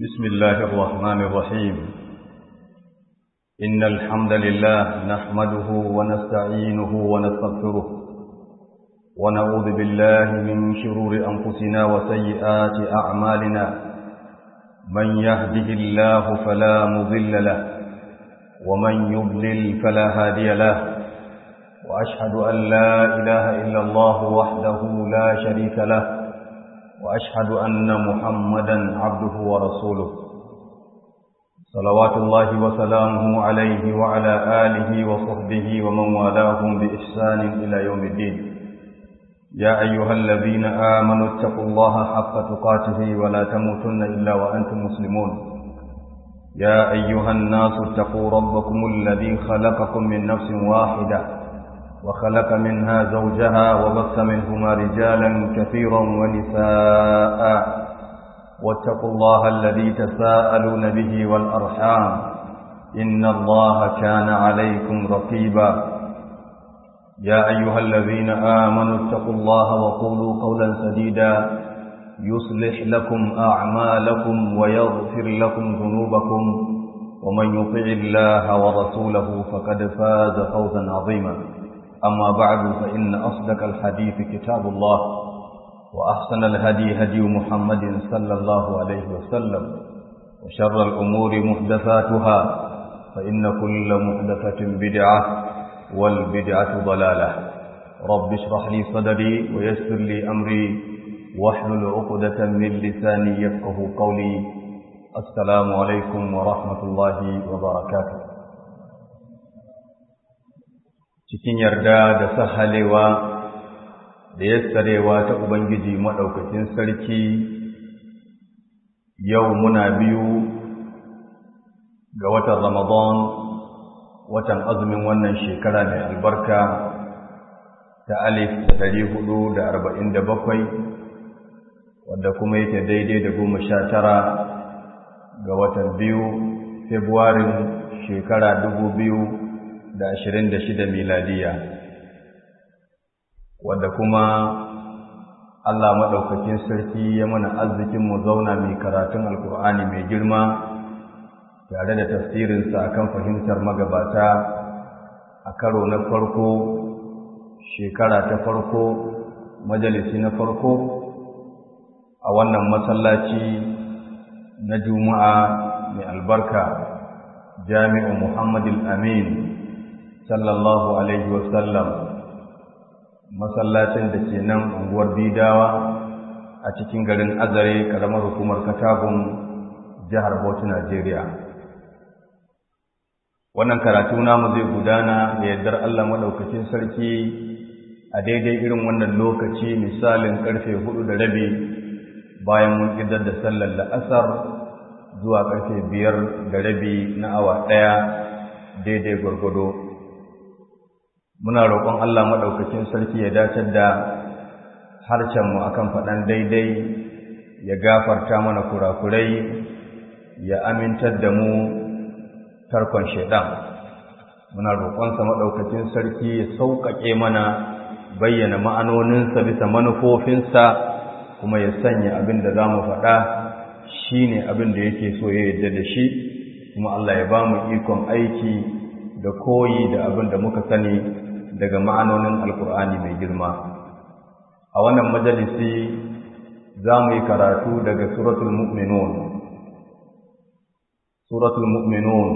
بسم الله الرحمن الرحيم إن الحمد لله نحمده ونستعينه ونستغفره ونعوذ بالله من شرور أنفسنا وسيئات أعمالنا من يهده الله فلا مضل له ومن يضلل فلا هادي له وأشهد أن لا إله إلا الله وحده لا شريك له وأشهد أن محمدا عبده ورسوله صلوات الله وسلامه عليه وعلى آله وصحبه ومن والاهم بإحسان إلى يوم الدين يا أيها الذين آمنوا اتقوا الله حق تقاته ولا تموتن إلا وأنتم مسلمون يا أيها الناس اتقوا ربكم الذي خلقكم من نفس واحدة وخلق منها زوجها وبث منهما رجالا كثيرا ونساء واتقوا الله الذي تساءلون به والأرحام إن الله كان عليكم رقيبا يا أيها الذين آمنوا اتقوا الله وقولوا قولا سديدا يصلح لكم أعمالكم ويغفر لكم ذنوبكم ومن يطع الله ورسوله فقد فاز فوزا عظيما أما بعد فإن أصدق الحديث كتاب الله وأحسن الهدي هدي محمد صلى الله عليه وسلم وشر الأمور محدثاتها فإن كل محدثة بدعة والبدعة ضلالة رب اشرح لي صدري ويسر لي أمري واحلل عقدة من لساني يفقه قولي السلام عليكم ورحمة الله وبركاته cikin yarda da sahalewa da yassarewa ta Ubangiji maɗaukakin sarki yau muna biyu ga watan Ramadan watan azumin wannan shekara mai albarka ta alif da ɗari hudu da arba'in da bakwai wadda kuma yake daidai da goma sha tara ga watan biyu Februarin shekara dubu biyu da ashirin da shida miladiya wadda kuma Allah maɗaukakin sarki ya mana arzikin mu zauna mai karatun alkur'ani mai girma tare da tafsirinsa akan fahimtar magabata a karo na farko shekara ta farko majalisi na farko a wannan masallaci na juma'a mai albarka jami'u muhammadin amin sallallahu alaihi wasallam masallacin da ke nan unguwar bidawa a cikin garin azare karamar hukumar katagun jihar bauchi najeriya wannan karatu namu zai gudana da yardar allah maɗaukacin sarki a daidai irin wannan lokaci misalin karfe hudu da rabi bayan mun ƙidar da sallar la'asar zuwa karfe biyar da rabi na awa ɗaya daidai gwargwado muna roƙon Allah maɗaukakin sarki ya dacar da harcenmu akan faɗan daidai ya gafarta mana kurakurai ya amintar da mu tarkon shaidan muna roƙonsa maɗaukakin sarki ya sauƙaƙe mana bayyana ma'anoninsa bisa manufofinsa kuma ya sanya abin da za mu faɗa shi ne abin da yake so ya yarda da shi kuma Allah ya ba mu ikon aiki da koyi da abin da muka sani daga ma'anonin alkur'ani mai girma a wannan majalisi za mu yi karatu daga suratul mu'minun suratul mu'minun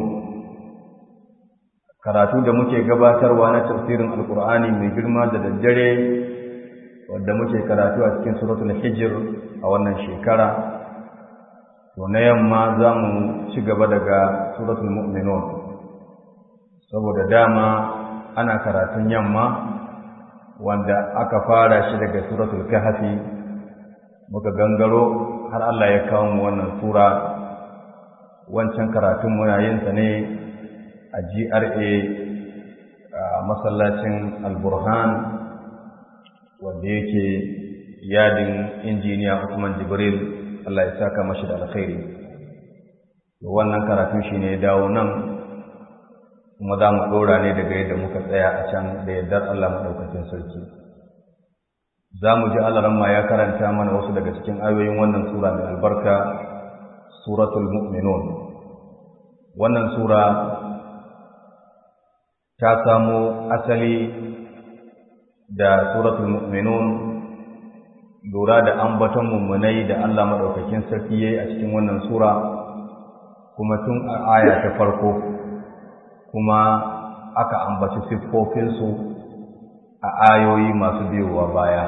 karatu da muke gabatarwa na tafsirin alkur'ani mai girma da daddare wadda muke karatu a cikin suratul hijir a wannan shekara to na yamma za mu ci gaba daga suratul mu'minun saboda dama ana karatun yamma wanda aka fara shi daga suratul kahfi muka gangaro har Allah ya kawo mu wannan sura wancan karatun muna yin sa ne a GRA a masallacin Al-Burhan wanda yake yadin injiniya Usman Jibril Allah ya saka mashi da alkhairi wannan karatun shine ya dawo nan kuma za mu ɗora ne daga yadda muka tsaya a can da yardar Allah maɗaukacin sarki za mu ji alaramma ya karanta mana wasu daga cikin ayoyin wannan sura mai albarka suratul mu'minun wannan sura ta samo asali da suratul mu'minun lura da ambaton mummunai da Allah madaukakin sarki yayi a cikin wannan sura kuma tun a aya ta farko kuma aka ambaci siffofinsu a ayoyi masu biyowa baya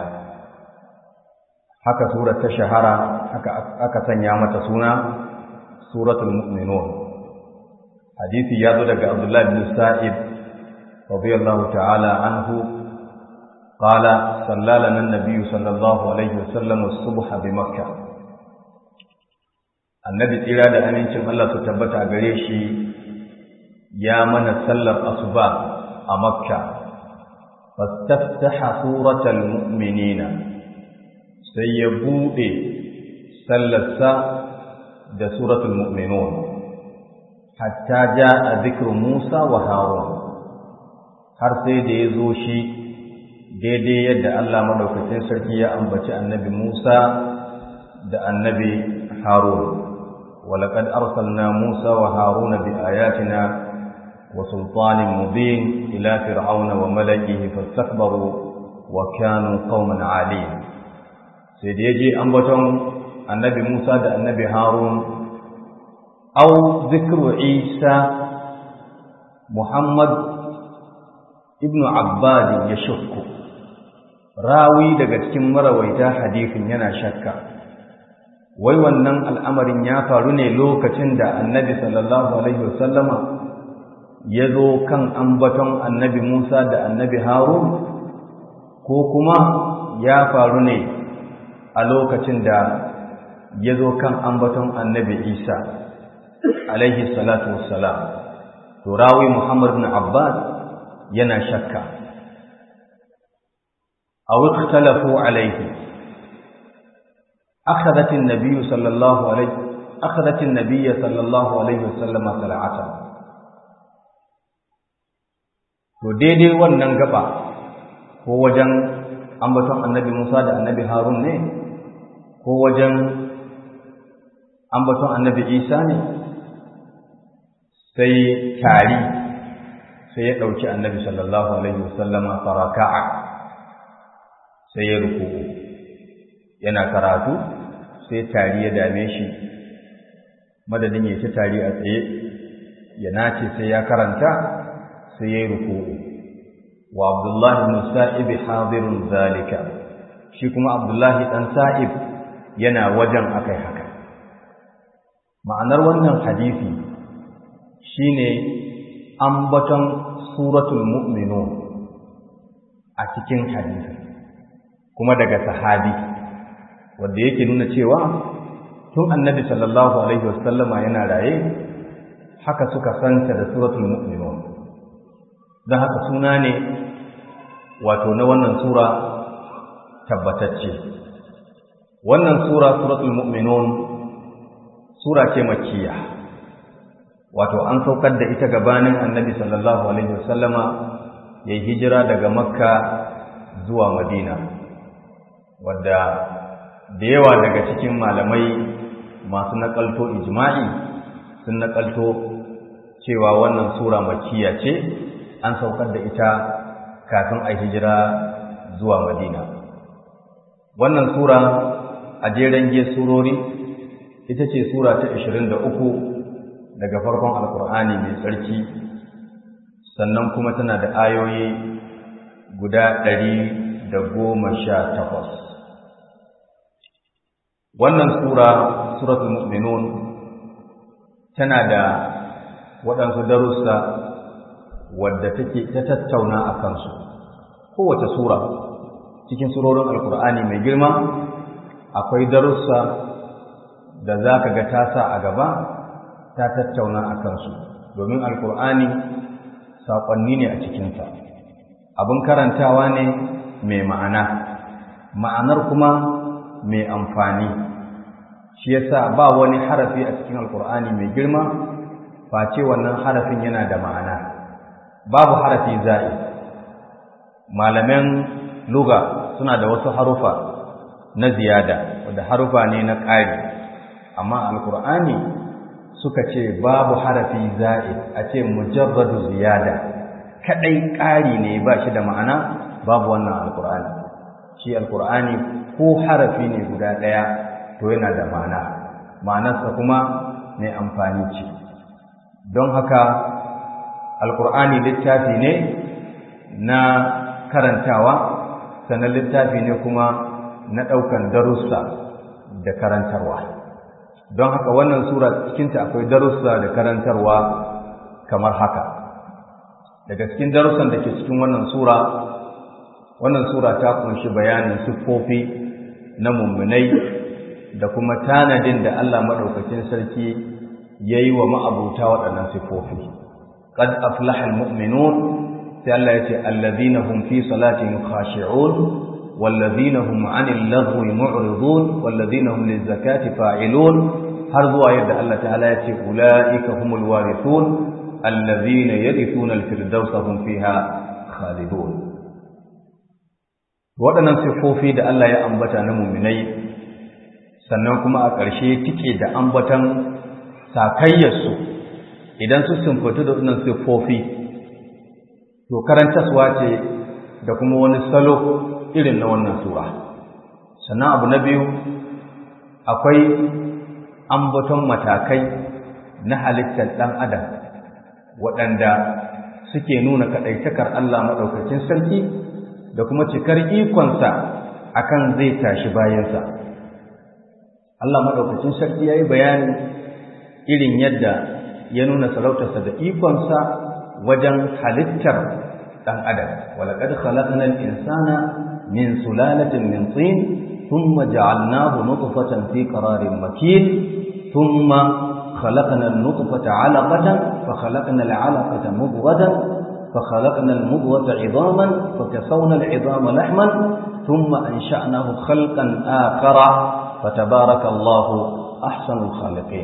haka surar ta shahara haka aka sanya mata suna suratul mu'minun hadisi ya zo daga Abdullah bin Sa'id radiyallahu ta'ala anhu قال صلى لنا النبي صلى الله عليه وسلم الصبح بمكة النبي tsira da amincin Allah su tabbata gare shi ya mana sallar asuba a Makka fastaftaha suratal mu'minina sai ya bude sallarsa da suratul mu'minun hatta jaa dhikru Musa wa Harun har sai da ya zo shi daidai yadda Allah madaukakin sarki ya ambaci annabi Musa da annabi Harun walaqad arsalna Musa wa Haruna bi ayatina wa sultanin mubin ila fir'auna wa mala'ihi fastakbaru wa kanu qauman 'alin sai da yaje ambaton annabi Musa da annabi Harun au zikru Isa Muhammad ibnu Abbad ya shukku rawi daga cikin marawaita hadisin yana shakka wai wannan al'amarin ya faru ne lokacin da annabi sallallahu alaihi wasallama ya zo kan ambaton annabi Musa da annabi Harun ko kuma ya faru ne a lokacin da ya zo kan ambaton annabi Isa alaihi salatu wassalam to rawi Muhammad bin Abbas yana shakka أو اختلفوا عليه أخذت النبي صلى الله عليه أخذت النبي صلى الله عليه وسلم صلعة to daidai wannan gaba ko wajen ambaton annabi Musa da annabi Harun ne ko wajen ambaton annabi Isa ne sai tari sai ya ɗauki annabi sallallahu alaihi wasallama faraka'a sai ya ruku yana karatu sai tari ya dame shi madadin ya ci tari a tsaye ya nace sai ya karanta sai ya ruku wa abdullahi ibn sa'ib hadirun zalika shi kuma abdullahi dan sa'ib yana wajen akai haka ma'anar wannan hadisi shine ambaton suratul mu'minun a cikin hadisi kuma daga sahabi wanda yake nuna cewa tun annabi sallallahu alaihi wasallama yana raye haka suka santa da suratul mu'minun don haka suna ne wato na wannan sura tabbatacce wannan sura suratul mu'minun sura ce makkiya wato an saukar da ita gabanin annabi sallallahu alaihi wasallama ya hijira daga makka zuwa madina wadda da yawa daga cikin malamai masu nakalto ijma'i sun nakalto cewa wannan sura makkiya ce an saukar da ita kafin a hijira zuwa madina wannan sura a jeren ge surori ita ce sura ta 23 daga farkon alkur'ani mai tsarki sannan kuma tana da ayoyi guda ɗari da goma sha takwas wannan sura suratul mu'minun tana da waɗansu darussa wadda take ta tattauna a kansu kowace sura cikin surorin alkur'ani mai girma akwai darussa da za ka ga ta sa a gaba ta tattauna a kansu domin alkur'ani saƙonni ne a cikinta abin karantawa ne mai ma'ana ma'anar kuma mai amfani shi yasa ba wani harafi a cikin alkur'ani mai girma face wannan harafin yana da ma'ana babu harafi za'i malaman luga suna da wasu harufa na ziyada wadda harufa ne na ƙari amma alkur'ani suka ce babu harafi za'id a ce mujarradu ziyada kadai ƙari ne ba shi da ma'ana babu wannan alkur'ani shi alkur'ani ko harafi ne guda ɗaya to yana da ma'ana ma'anarsa kuma mai amfani ce don haka alkur'ani littafi ne na karantawa sannan littafi ne kuma na ɗaukan darussa da karantarwa don haka wannan sura cikinta akwai darussa da karantarwa kamar haka daga cikin darussan da ke cikin wannan sura wannan sura ta kunshi bayanin siffofi na mummunai da kuma tanadin da Allah maɗaukakin sarki ya yi wa ma'abuta waɗannan siffofi qad aflaha almu'minun sai Allah ya ce allazina hum fi salatihim khashi'un wallazina hum 'anil lagwi mu'ridun wallazina hum lizakati fa'ilun har zuwa yadda Allah ta'ala ya ce ulaika humul warithun allazina yarithuna al-firdausa hum fiha khalidun waɗannan siffofi da Allah ya ambata na muminai sannan kuma a ƙarshe tike da ambatan sakayyarsu idan su simfatu da waɗannan siffofi to karantaswa ce da kuma wani salo irin na wannan sura sannan abu na biyu akwai ambaton matakai na halittar ɗan adam waɗanda suke nuna kaɗaitakar Allah maɗaukacin sarki da kuma cikar ikonsa akan zai tashi bayansa Allah maɗaukacin sarki ya yi bayani irin yadda ya nuna sarautarsa da ikonsa wajen halittar ɗan adam walaƙad khalaqnal insana min sulalatin min tin thumma ja'alnahu nutfatan fi qararin makin thumma خلقنا النطفة علقة فخلقنا العلقة مضغة فخلقنا المضغة عظاما فكسونا العظام لحما ثم أنشأناه خلقا آخر فتبارك الله أحسن الخالقين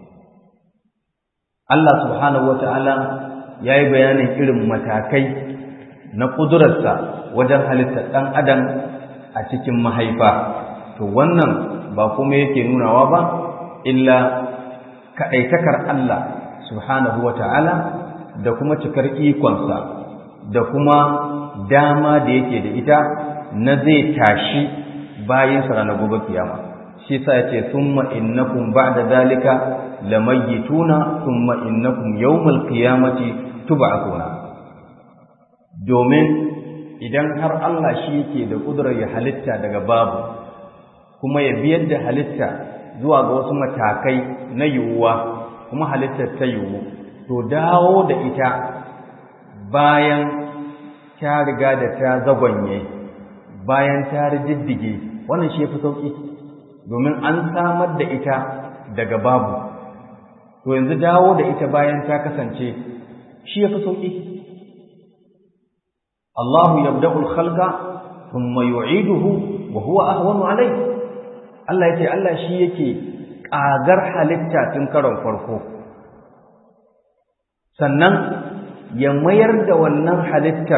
الله سبحانه وتعالى ya yi bayanin irin matakai na ƙudurarsa wajen halittar ɗan adam a cikin mahaifa to wannan ba kuma yake nunawa ba illa kaɗaitakar Allah subhanahu wa ta'ala da kuma cikar ikonsa da kuma dama da yake da ita na zai tashi bayansa ranar gobe kiyama shi sa yace thumma innakum ba'da zalika lamayituna thumma innakum yawmal qiyamati tub'athuna domin idan har Allah shi yake da kudurar ya halitta daga babu kuma ya biyar da halitta zuwa ga wasu matakai na yiwuwa kuma halittar ta yiwu to dawo da ita bayan ta riga da ta zagonye bayan ta riddige wannan shi yafi sauki domin an samar da ita daga babu to yanzu dawo da ita bayan ta kasance shi yafi sauki Allahu yabda'u al-khalqa thumma yu'iduhu wa huwa ahwanu alayhi Allah yace Allah shi yake kagar halitta tun karon farko sannan ya mayar da wannan halittar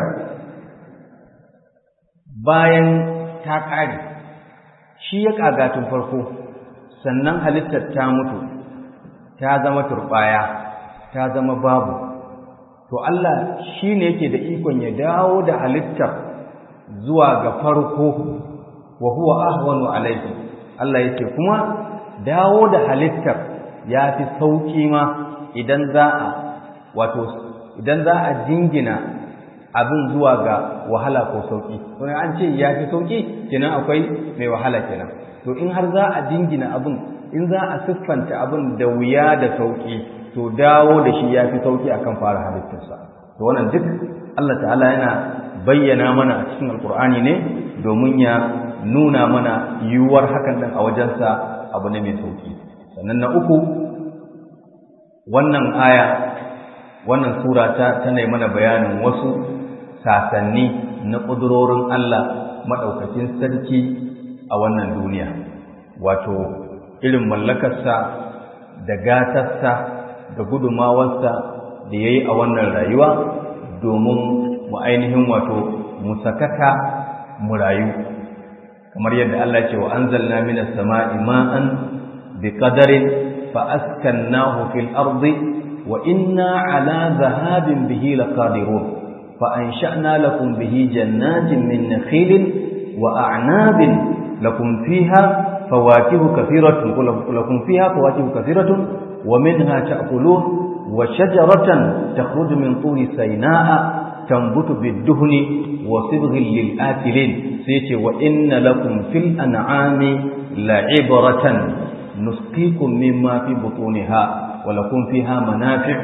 bayan ta ƙare shi ya ƙaga tun farko sannan halittar ta mutu ta zama turɓaya ta zama babu to Allah shi ne yake da ikon ya dawo da halittar zuwa ga farko wa huwa ahwanu alaihi Allah yake kuma dawo da halittar ya fi sauƙi ma idan za a wato idan za a jingina abin zuwa ga wahala ko sauƙi to an ce ya fi sauƙi kenan akwai mai wahala kenan to in har za a jingina abin in za a siffanta abin da wuya da sauƙi to dawo da shi ya fi sauƙi akan fara halittarsa to wannan duk Allah ta'ala yana bayyana mana a cikin alkur'ani ne domin ya nuna mana yiwuwar hakan ɗin a wajensa abu ne mai sauƙi sannan na uku wannan aya wannan sura ta tana mana bayanin wasu sasanni na ƙudurorin Allah maɗaukacin sarki a wannan duniya wato irin mallakarsa da gatarsa da gudumawarsa da ya yi a wannan rayuwa domin mu ainihin wato mu sakata mu rayu kamar yadda Allah ce wa anzalna minas sama'i ma'an biqadarin fa askannahu fil ardi wa inna ala dhahabin bihi laqadirun fa ansha'na lakum bihi jannatin min nakhilin wa a'nabin lakum fiha fawakihu kathiratun lakum fiha fawakihu kathiratun wa minha ta'kulun wa shajaratan takhruju min turi sayna'a تنبت بالدهن وصبغ للآكلين سيتي وإن لكم في الأنعام لعبرة نسقيكم مما في بطونها ولكم فيها منافع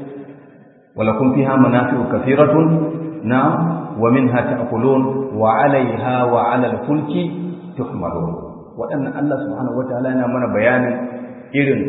ولكم فيها منافع كثيرة نعم ومنها تأكلون وعليها وعلى الفلك تحملون وأن الله سبحانه وتعالى من بيان إذن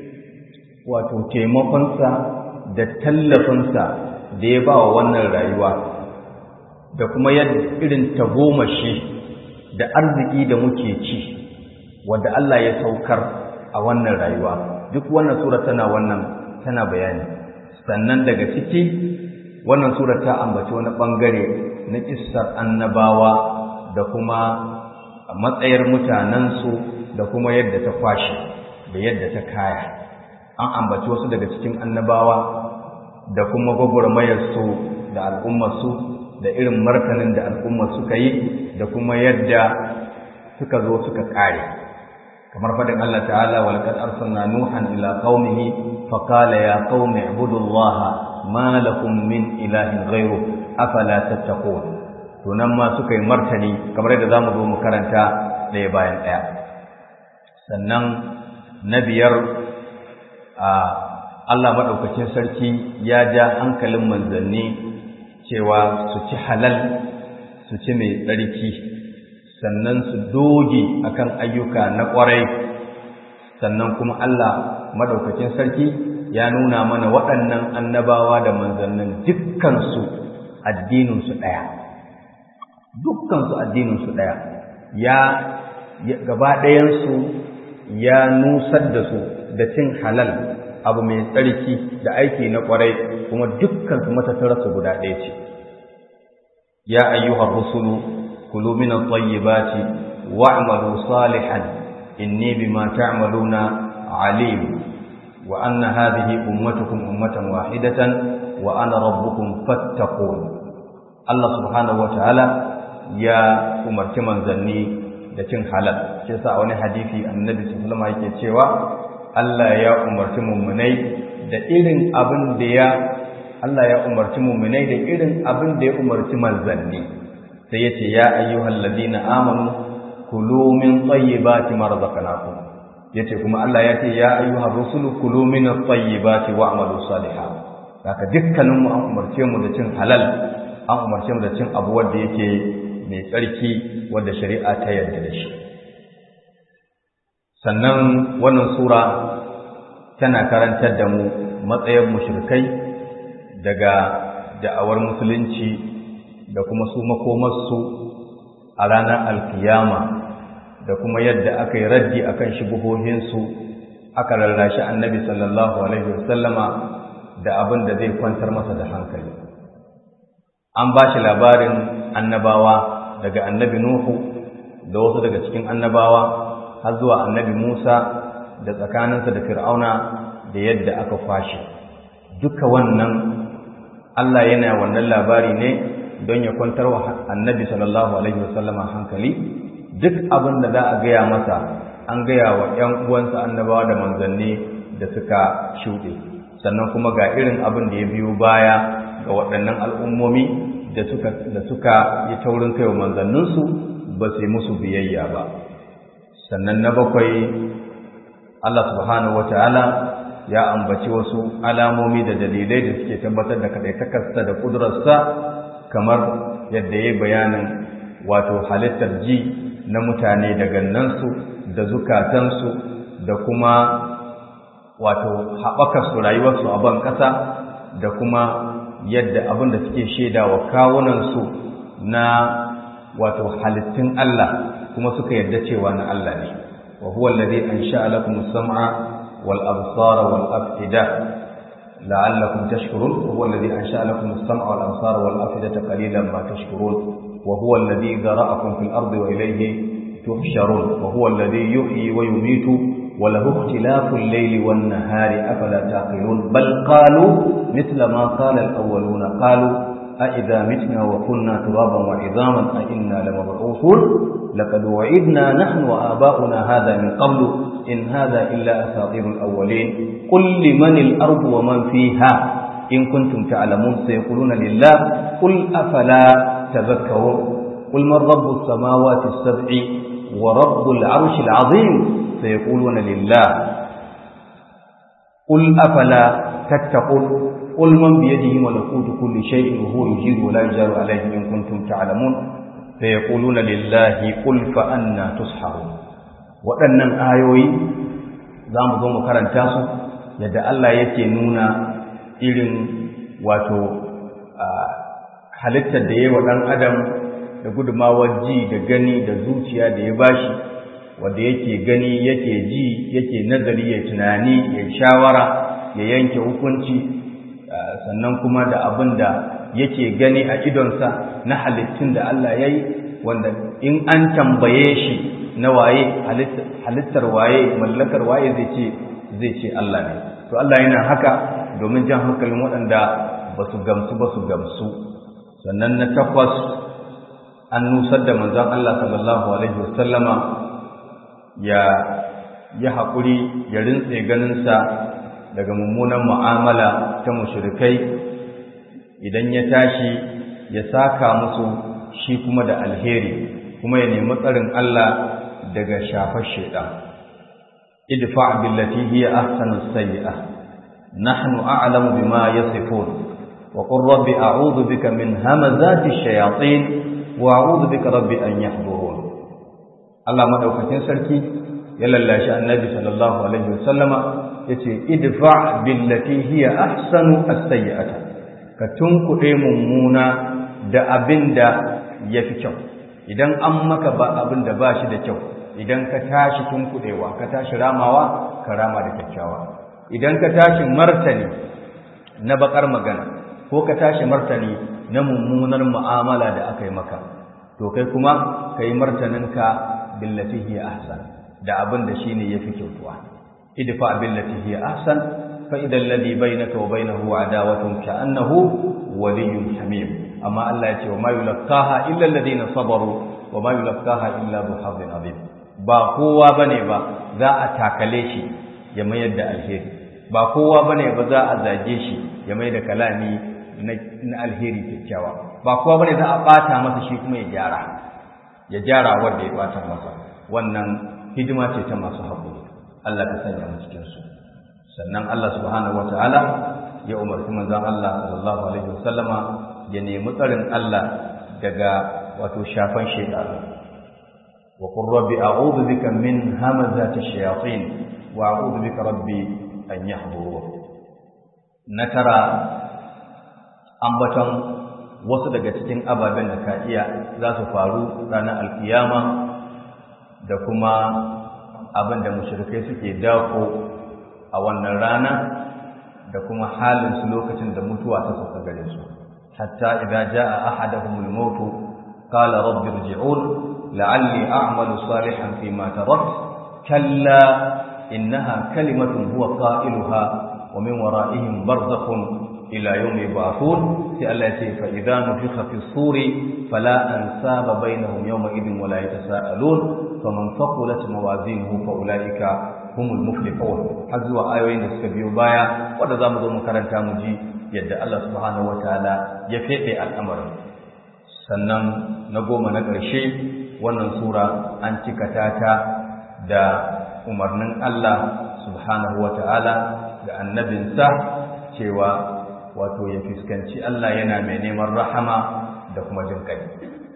وتتيمقنسا da tallafinsa da ya ba wa wannan rayuwa da kuma yadda irin tagomashi da arziki da muke ci wadda Allah ya saukar a wannan rayuwa duk wannan sura tana wannan tana bayani sannan daga ciki wannan sura ta ambaci wani bangare na kissar annabawa da kuma matsayar mutanensu da kuma yadda ta kwashe da yadda ta kaya an ambaci wasu daga cikin annabawa da kuma gwagwarmayarsu da al'ummarsu da irin martanin da al'ummar suka yi da kuma yadda suka zo suka kare kamar faɗin Allah ta'ala wal qad arsalna nuhan ila qaumihi fa qala ya qaumi ibudullaha ma lakum min ilahin ghayru afala tattaqun to nan ma suka yi martani kamar yadda zamu zo mu karanta ɗaya bayan ɗaya sannan na biyar a Allah maɗaukacin sarki ya ja hankalin manzanni cewa su ci halal su ci mai tsarki sannan su doge akan ayyuka na ƙwarai sannan kuma Allah maɗaukacin sarki ya nuna mana waɗannan annabawa da manzannin dukkansu addininsu ɗaya dukkansu addininsu ɗaya ya gaba ɗayansu ya nusar da su da cin halal abu mai tsarki da aiki na kwarai kuma dukkan su matattararsu guda ɗaya ce ya ayyuhar rusulu kulu min at-tayyibati wa'malu salihan inni bima ta'maluna alim wa anna hadhihi ummatukum ummatan wahidatan wa ana rabbukum fattaqun Allah subhanahu wa ta'ala ya umarci manzanni da cin halal shi yasa wani hadisi annabi sallallahu alaihi wasallam yake cewa Allah ya umarci mummunai da irin abin da ya Allah ya umarci mummunai da irin abin da ya umarci manzanni sai ya ce ya ayyuhal ladina amanu kulu min tayyibati ma razaqnakum yace kuma Allah ya ce ya ayyuhar rusulu kulu min at-tayyibati wa'malu salihan haka dukkanin mu an umarce mu da cin halal an umarce mu da cin abu wanda yake mai tsarki wanda shari'a ta yarda da shi sannan wannan sura tana karantar da mu matsayin mushrikai daga da'awar musulunci da kuma su makomarsu a ranar alkiyama da kuma yadda aka yi raddi akan shubuhohinsu aka rarrashi annabi sallallahu alaihi wasallama da abin da zai kwantar masa da hankali an ba shi labarin annabawa daga annabi nuhu da wasu daga cikin annabawa har zuwa annabi Musa da tsakaninsa da Fir'auna da yadda aka kwashe duka wannan Allah yana wannan labari ne don ya kwantar wa annabi sallallahu alaihi wasallama hankali duk abin da za a gaya masa an gaya wa ‘yan uwansa annabawa da manzanni da suka shuɗe sannan kuma ga irin abin da ya biyo baya ga waɗannan al'ummomi da suka da suka yi taurin kai wa manzanninsu ba su yi musu biyayya ba sannan na bakwai Allah subhanahu wata'ala ya ambaci wasu alamomi da dalilai da suke tabbatar da kaɗaitakarsa da ƙudurarsa kamar yadda ya yi bayanin wato halittar ji na mutane da gannansu da zukatansu da kuma wato haɓakarsu rayuwarsu a ban ƙasa da kuma yadda abin da suke shaida wa kawunansu na wato halittun Allah kuma suka yarda cewa na Allah ne wa huwa alladhi ansha'a lakum as-sam'a wal absara wal af'ida la'allakum tashkurun wa huwa alladhi ansha'a lakum as-sam'a wal absara wal af'idata qalilan ma tashkurun wa huwa alladhi zara'akum fil ardi wa ilayhi تحشرون وهو الذي يحيي ويميت وله اختلاف الليل والنهار أفلا تعقلون بل قالوا مثل ما قال الأولون قالوا أئذا متنا وكنا ترابا وعظاما أئنا لمبعوثون لقد وعدنا نحن وآباؤنا هذا من قبل إن هذا إلا أساطير الأولين قل لمن الأرض ومن فيها إن كنتم تعلمون سيقولون لله قل أفلا تذكرون قل من رب السماوات السبع ورب العرش العظيم سيقولون لله قل أفلا تتقون قل من بيده ملكوت كل شيء وهو يجير ولا يجار عليه إن كنتم تعلمون فيقولون لله قل فأنا تسحرون waɗannan ayoyi za mu zo mu karanta su yadda Allah yake nuna irin wato halittar da ya yi wa ɗan adam da gudumawar ji da gani da zuciya da ya bashi wanda yake gani yake ji yake nazari ya tunani ya shawara ya yanke hukunci sannan kuma da abin da yake gani a idonsa na halittun da Allah ya yi wanda in an tambaye shi na waye halittar waye mallakar waye zai ce zai ce Allah ne to Allah yana haka domin jan hankalin waɗanda ba su gamsu ba su gamsu sannan na takwas an nusar da manzon Allah sallallahu alaihi wasallama ya ya haƙuri ya rintse ganinsa daga mummunan mu'amala ta mushrikai idan ya tashi ya saka musu shi kuma da alheri kuma ya nemi tsarin Allah daga shafar shaitan idfa billati hiya ahsanu sayyi'ah nahnu a'lamu bima yasifun wa qur rabbi a'udhu bika min hamazati shayatin wa a'udhu bika rabbi an yahdurun Allah madaukakin sarki ya lallashi annabi sallallahu alaihi wasallama yace idfa billati hiya ahsanu as-sayyi'ata ka tunkuɗe mummuna da abinda yafi kyau idan an maka ba abin da ba shi da kyau idan ka tashi tunkuɗewa ka tashi ramawa ka rama da kyakkyawa idan ka tashi martani na bakar magana ko ka tashi martani na mummunar mu'amala da aka yi maka to kai kuma ka yi martaninka billati hiya ahsan da abin da shine yafi kyautuwa idfa billati hiya ahsan fa idan ladhi bainaka wa bainahu adawatun ka'annahu waliyyun hamim amma Allah ya ce wa ma yulqaha illa alladhina sabaru wa ma yulqaha illa bu hadin azim ba kowa bane ba za a takale shi ya mayar da alheri ba kowa bane ba za a zage shi ya mai da kalami na alheri kyakkyawa ba kowa bane za a bata masa shi kuma ya gyara ya gyara wanda ya bata masa wannan hidima ce ta masu haƙuri Allah ka sanya mu cikin su sannan Allah subhanahu wataala ya umarci manzon Allah sallallahu alaihi wasallama ya nemi tsarin Allah daga wato shafan shaytan wa qur rabbi a'udhu bika min hamazati shayatin wa a'udhu bika rabbi an yahdurun na tara ambaton wasu daga cikin ababen da ka iya za su faru ranar alkiyama da kuma abin da mushrikai suke dako a wannan rana da kuma halin su lokacin da mutuwa ta sauka gare su hatta idza jaa ahaduhum al-maut qala rabbi irji'un la'alli a'malu salihan fima tarakt kalla innaha kalimatun huwa qailuha wa min wara'ihim barzakhun ila yawmi yub'athun sai Allah ya ce fa idza nufikha fi suri fala ansaba bainahum yawma idin wa la yatasaalun faman faqulat mawazinuhu fa ulaika humul muflihun har zuwa ayoyin da suka biyo baya wanda zamu zo mu karanta mu ji yadda Allah subhanahu wataala ya fede al'amarin sannan na goma na ƙarshe wannan sura an cika ta da umarnin Allah subhanahu wataala ga annabinsa cewa wato ya fuskanci Allah yana mai neman rahama da kuma jin kai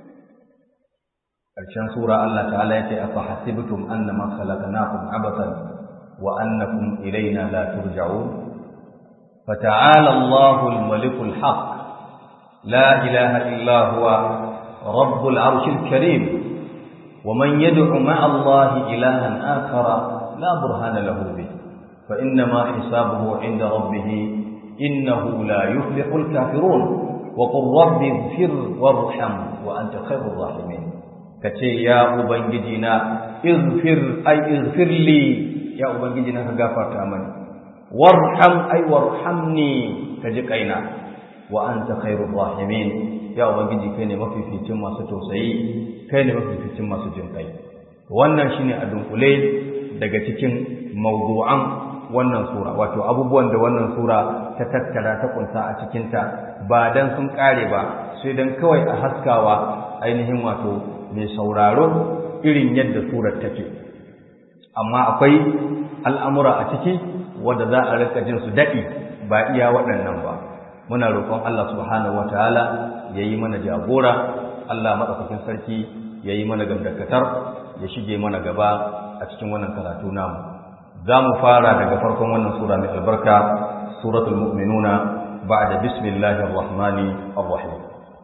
ƙarshen sura Allah ta'ala yake afa hasibtum annama khalaqnakum abatan wa annakum ilayna la turja'un fata'ala Allahu al-maliku al-haq la ilaha illa huwa rabbul arshil karim wa man yad'u ma'a Allah ilahan akhara la burhana lahu bih fa innama hisabuhu 'inda rabbih innahu la yuflihul kafirun wa qur rabbi ighfir warham wa anta khairur rahimin ka ce ya ubangiji na izfir ai izfirli ya ubangiji na ka gafarta mani warham ai warhamni ka ji kaina wa anta khairur rahimin ya ubangiji kai ne mafificin masu tausayi kai ne mafificin masu jin kai wannan shine a dunkule daga cikin mawdu'an wannan sura wato abubuwan da wannan sura ta tattara ta kunsa a cikinta ba dan sun kare ba sai dan kawai a haskawa ainihin wato mai sauraro irin yadda surar take amma akwai al'amura a ciki wanda za a rika jin su daɗi ba iya waɗannan ba muna roƙon Allah subhanahu wataala yayi mana jagora Allah madaukakin sarki yayi mana gamdakatar ya shige mana gaba a cikin wannan karatu namu za mu fara daga farkon wannan sura mai albarka suratul mu'minuna ba'da bismillahir rahmanir rahim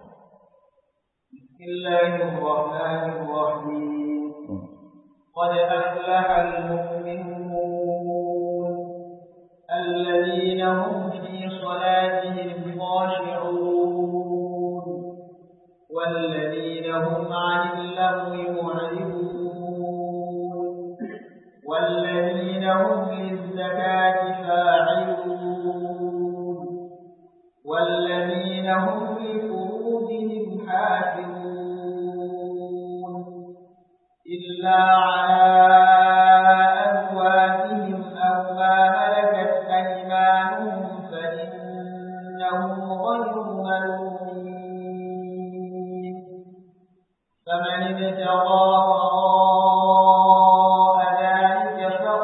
bismillahir rahmanir rahim qad aflaha al-mu'minun alladhina hum fi salatihim khashi'un والذين هم عن اللغو معرضون والذين هم للزكاة فاعلون والذين هم لفروجهم حافظون إلا على أزواجهم أو ما ملكت أيمانهم فإنهم غير ملومين فمن ابتغى وراء ذلك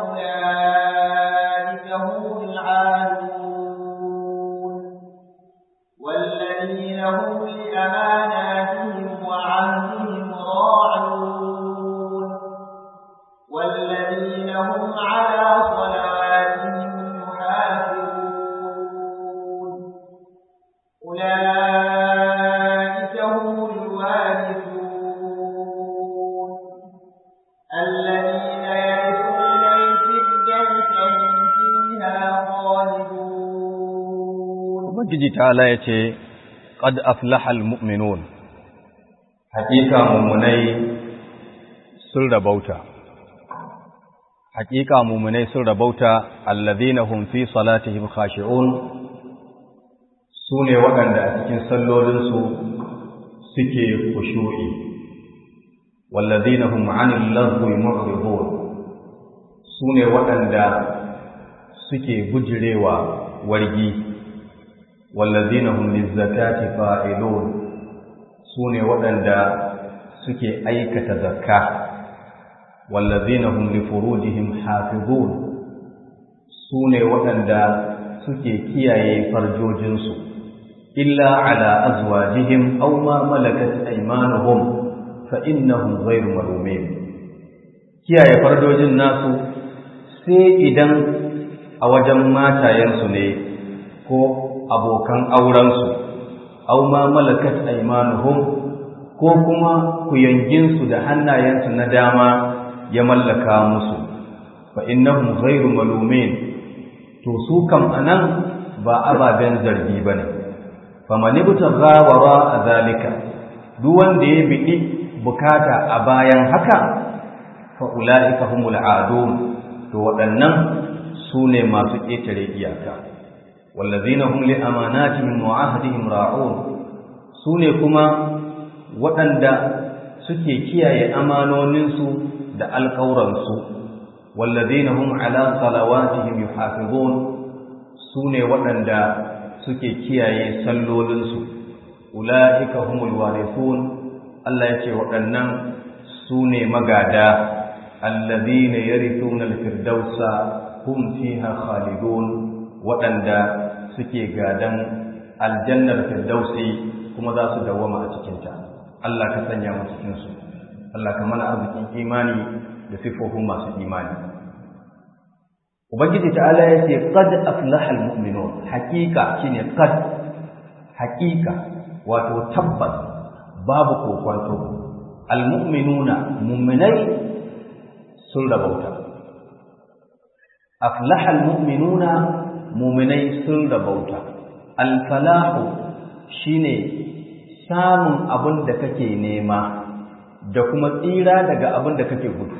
فأولئك هم العادون والذين هم لأماناتهم وعهدهم راعون والذين هم على صلواتهم يحافظون أولئك هم الوارثون الذين يرثون الفردوس هم فيها خالدون ubangiji ta'ala yace qad aflaha almu'minun haƙiƙa mumunai sun rabauta haƙiƙa mumunai sun rabauta alladhina hum fi salatihim khashi'un sune waɗanda a cikin sallolinsu suke khushu'i walladhina hum 'anil lagwi mu'ridun sune waɗanda suke bujirewa wargi wallazina hum lizzakati fa'ilun sune waɗanda suke aikata zakka wallazina hum li furujihim hafizun sune waɗanda suke kiyaye farjojinsu illa ala azwajihim aw ma malakat aymanuhum fa innahum ghayru malumin kiyaye farjojin nasu sai idan a wajen matayensu ne ko abokan aurensu aw ma malakat aymanuhum ko kuma kuyanginsu da hannayensu na dama ya mallaka musu fa innahum ghayru malumin to su kam anan ba ababen zargi bane faman ibtagha wara zalika duk wanda ya bidi bukata a bayan haka fa ulaika humul adun to waɗannan su ne masu ƙetare iyaka wallazina hum li amanatihim wa ahdihim ra'un su ne kuma waɗanda suke kiyaye amanoninsu da alƙawransu wallazina hum ala salawatihim yuhafizun su ne waɗanda suke kiyaye sallolinsu ula'ika humul warithun Allah ya ce waɗannan su ne magada allazina yarithuna al-firdausa hum fiha khalidun waɗanda suke gadan aljannar firdausi kuma za su dawwama a cikinta Allah ka sanya mu cikin su Allah ka mana arzikin imani da sifofin masu imani Ubangiji ta'ala ya ce qad aflaha almu'minun haqiqa shine qad haqiqa wato tabbas babu kokonto almu'minuna mu'minai sun rabauta aflaha almu'minuna mu'minai sun rabauta alfalahu shine samun abin da kake nema da kuma tsira daga abin da kake gudu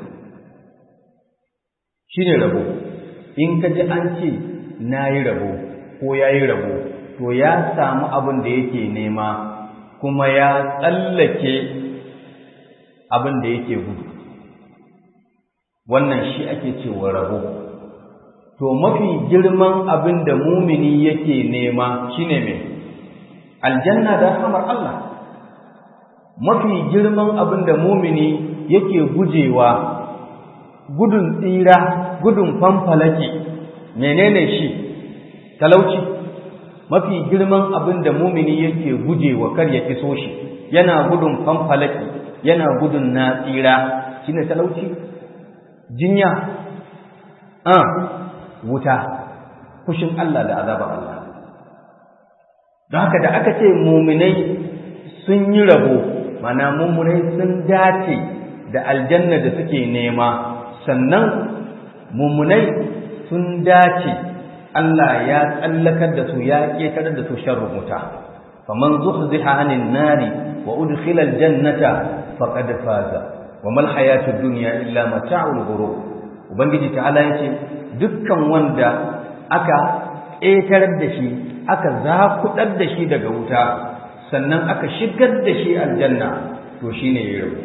shi ne rabo in ka ji an ce na yi rabo ko ya yi rabo to ya samu abin da yake nema kuma ya tsallake abin da yake gudu wannan shi ake cewa rabo to mafi girman abin da mumini yake nema shine mai aljanna da rahamar Allah mafi girman abin da mumini yake gujewa gudun tsira gudun fanfalake menene shi talauci mafi girman abin da mumini yake gujewa kar ya iso shi yana gudun fanfalake yana gudun na tsira shine talauci jinya a wuta fushin Allah da azabar Allah don haka da aka ce muminai sun yi rabo mana muminai sun dace da aljanna da suke nema sannan muminai sun dace Allah ya tsallakar da su ya ƙetarar da su sharrin wuta faman zuhziha anin nari wa udkhila aljannata faqad faza wa mal hayatud dunya illa mata'ul ghurur ubangiji ta'ala yace dukkan wanda aka ƙetarar da shi aka zakudar da shi daga wuta sannan aka shigar da shi aljanna to shine ya rabu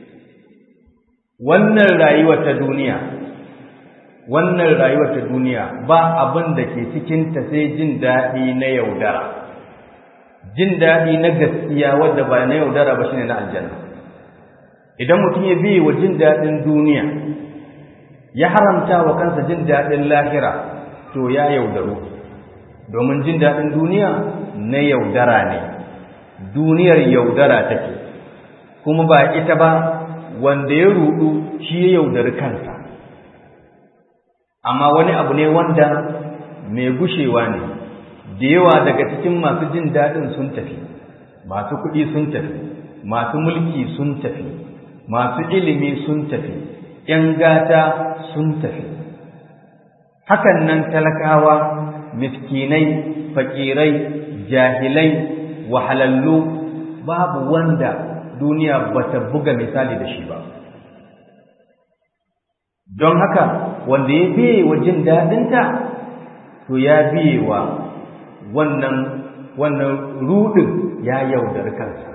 wannan rayuwar ta duniya wannan rayuwar ta duniya ba abin da ke cikin ta sai jin daɗi na yaudara jin daɗi na gaskiya wadda ba na yaudara ba shine na aljanna idan mutum ya biye wa jin daɗin duniya ya haramta wa kansa jin daɗin lahira to ya yaudaru domin jin daɗin duniya na yaudara ne duniyar yaudara take kuma ba ita ba wanda ya rudu shi ya yaudari kansa amma wani abu ne wanda mai gushewa ne da yawa daga cikin masu jin daɗin sun tafi masu kuɗi sun tafi masu mulki sun tafi masu ilimi sun tafi ‘yan gata sun tafi hakan nan talakawa miskinai fakirai jahilai wahalallu babu wanda duniya bata buga misali da shi ba don haka wanda ya biye wa jin daɗinta to ya biye wa wannan wannan rudin ya yaudar kansa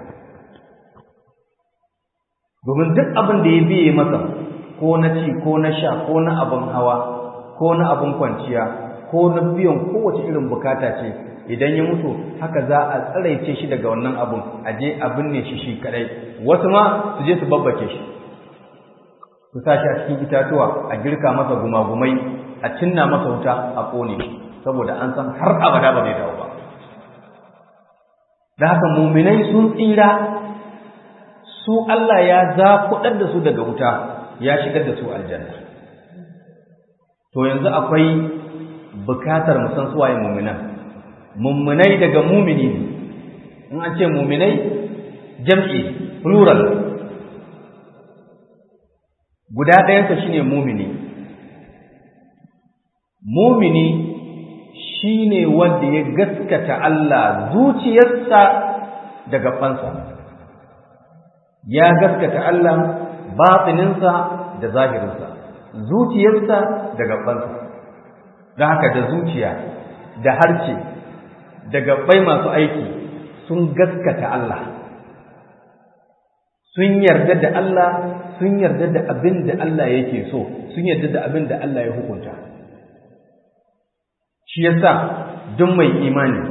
domin duk abin da ya biye masa ko na ci ko na sha ko na abin hawa ko na abin kwanciya ko na biyan kowace irin bukata ce idan ya mutu haka za a tsaraice shi daga wannan abun a je a binne shi shi kadai wasu ma su je su babbake shi su sa shi a cikin itatuwa a girka masa gumagumai a cinna masa wuta a kone shi saboda an san har abada ba zai dawo ba da haka muminai sun tsira su Allah ya zakuɗar da su daga wuta ya shigar da su aljanna to yanzu akwai bukatar mu san suwaye muminan mummunai daga mumini ne in an ce muminai jam'i plural guda ɗayansa shine mumini mumini shine wanda ya gaskata Allah zuciyarsa da gabansa ya gaskata Allah batininsa da zahirinsa zuciyarsa da gabansa da haka da zuciya da harce da gabbai masu aiki sun gaskata Allah sun yarda da Allah sun yarda da abin da Allah yake so sun yarda da abin da Allah ya hukunta shi yasa duk mai imani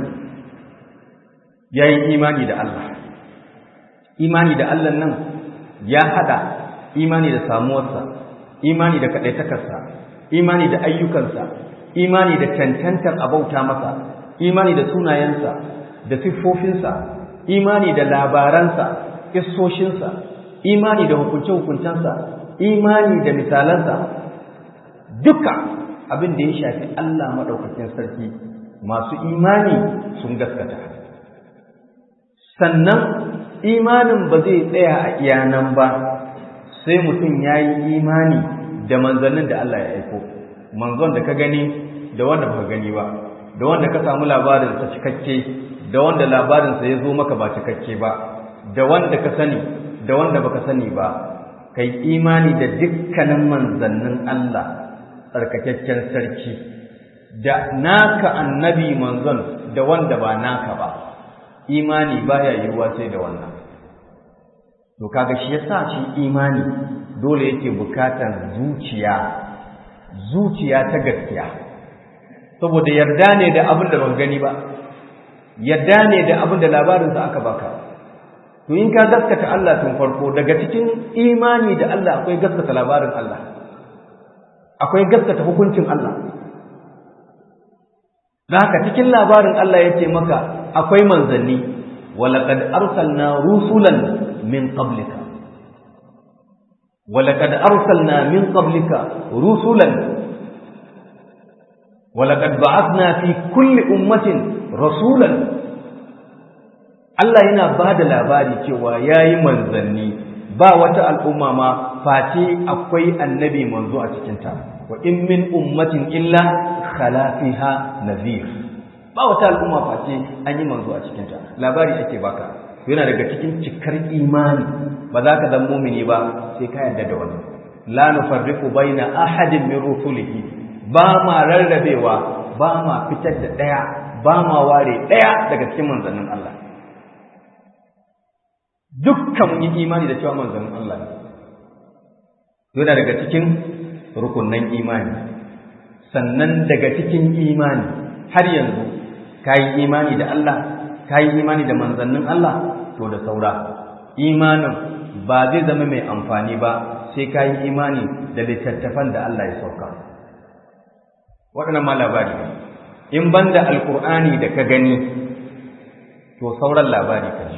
yayi imani da Allah imani da Allah nan ya hada imani da samuwarsa imani da kadaitakarsa imani da ayyukansa imani da cancantar abauta masa imani da sunayensa da siffofinsa imani da labaransa kissoshinsa imani da hukunce-hukuncensa imani da misalansa duka abin da ya shafi Allah maɗaukakin sarki masu imani sun gaskata sannan imanin ba zai tsaya a iyanan ba sai mutum ya yi imani da manzannin da Allah ya aiko manzon da ka gani da wanda ba gani ba da wanda ka samu labarin sa cikakke da wanda labarin sa ya zo maka ba cikakke ba da wanda ka sani da wanda baka sani ba kai imani da dukkanin manzannin Allah tsarkakakken sarki da naka annabi manzon da wanda ba naka ba imani baya yiwuwa sai da wannan to kaga shi yasa shi imani dole yake bukatar zuciya zuciya ta gaskiya saboda yarda ne da abin da ban gani ba yarda ne da abin da labarinsa aka baka to in ka gaskata Allah tun farko daga cikin imani da Allah akwai gaskata labarin Allah akwai gaskata hukuncin Allah da haka cikin labarin Allah ya ce maka akwai manzanni walaqad arsalna rusulan min qablika walaqad arsalna min qablika rusulan walaqad ba'athna fi kulli ummatin rasulan Allah yana ba da labari cewa yayi manzanni ba wata al'umma ma face akwai annabi manzo a cikinta wa in min ummatin illa khala fiha nadhir ba wata al'umma face an yi manzo a cikinta labari ake baka yana daga cikin cikar imani ba za ka zama mumini ba sai ka yarda da wannan la nufarriqu baina ahadin min rusulihi ba ma rarrabewa ba ma fitar da daya ba ma ware daya daga cikin manzannin Allah dukkan mun yi imani da cewa manzannin Allah ne yana daga cikin rukunnan imani sannan daga cikin imani har yanzu ka yi imani da Allah ka yi imani da manzannin Allah to da saura imanin ba zai zama mai amfani ba sai ka yi imani da littattafan da Allah ya sauka waɗannan ma labari in banda alkur'ani da ka gani to sauran labari ka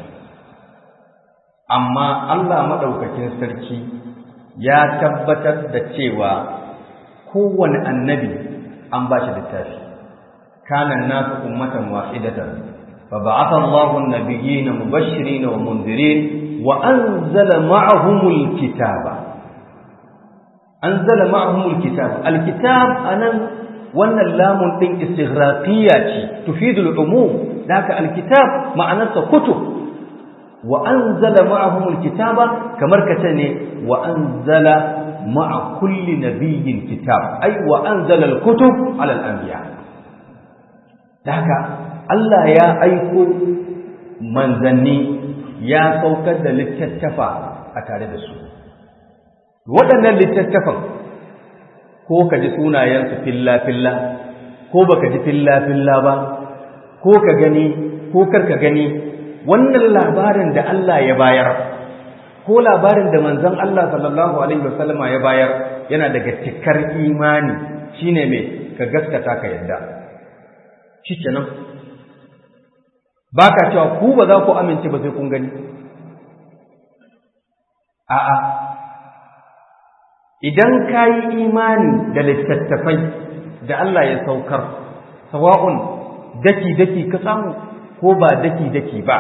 amma Allah maɗaukakin sarki ya tabbatar da cewa kowane annabi an ba shi littafi kanan nasu ummatan wahidatan fa ba'atha Allahu an-nabiyyina mubashirin wa munzirin wa anzala ma'ahumul kitaba anzala ma'ahumul kitaba al-kitab anan wannan lamun din istighraqiyya ce tufidul umum daka al-kitab ma'anarsa kutub wa anzala ma'ahumul kitaba kamar kace ne wa anzala ma'a kulli nabiyyin kitab ai wa anzala al-kutub ala al-anbiya haka Allah ya aiko manzanni ya saukar da littattafa a tare da su waɗannan littattafan ko ka ji sunayensu filla-filla ko baka ji filla-filla ba ko ka gani ko karka gani wannan labarin da Allah ya bayar ko labarin da manzon Allah sallallahu alaihi wasallama ya bayar yana daga cikar imani shine mai ka gaskata ka yadda shikenan baka cewa ku ba za ku amince ba sai kun gani a'a idan ka yi imani da littattafai da Allah ya saukar sawa'un daki-daki ka samu ko ba daki-daki ba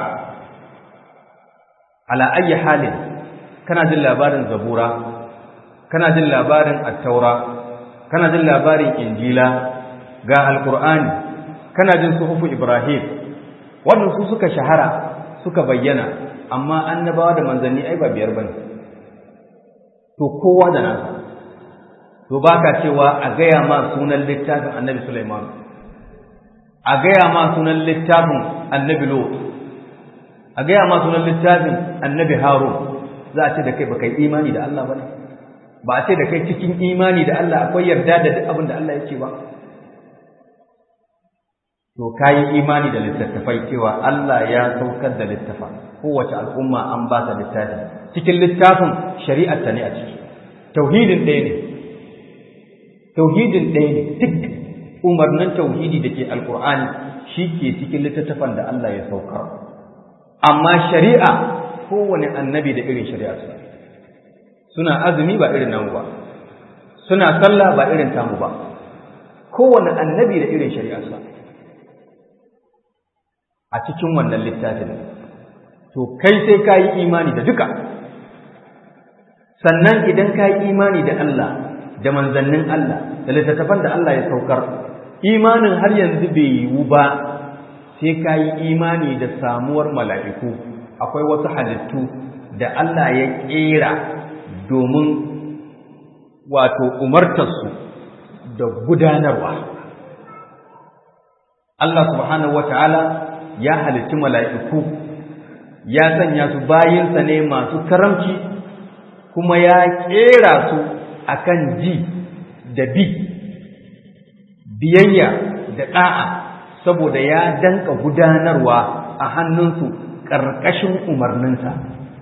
ala ayyi halin kana jin labarin zabura kana jin labarin attaura kana jin labarin injila ga alkur'ani kana jin suhufu ibrahim wannan su suka shahara suka bayyana amma annabawa da manzanni ai ba biyar bane to kowa da nasa to baka cewa a gaya ma sunan littafin annabi Sulaiman a gaya ma sunan littafin annabi Lot a gaya ma sunan littafin annabi Harun za a ce da kai baka yi imani da Allah bane ba a ce da kai cikin imani da Allah akwai yarda da duk abin da Allah ya ce ba to kayi imani da littattafai cewa Allah ya saukar da littafa kowace al'umma an ba ta littafi cikin littafin shari'ar ta ne a ciki tauhidin ɗaya ne tauhidin ɗaya ne duk umarnin tauhidi da ke alkur'ani shi ke cikin littattafan da Allah ya saukar amma shari'a kowane annabi da irin shari'arsa suna azumi ba irin namu ba suna sallah ba irin tamu ba kowane annabi da irin shari'arsa a cikin wannan littafin to kai sai ka yi imani da duka sannan idan ka yi imani da Allah da manzannin Allah da littattafan da Allah ya saukar imanin har yanzu bai yiwu ba sai ka yi imani da samuwar mala'iku akwai wasu halittu da Allah ya ƙera domin wato umartarsu da gudanarwa Allah subhanahu wata'ala ya halitti mala'iku ya sanya su bayinsa ne masu karamci kuma ya ƙera su akan ji da bi biyayya da ɗa'a saboda ya danka gudanarwa a hannunsu ƙarƙashin umarninsa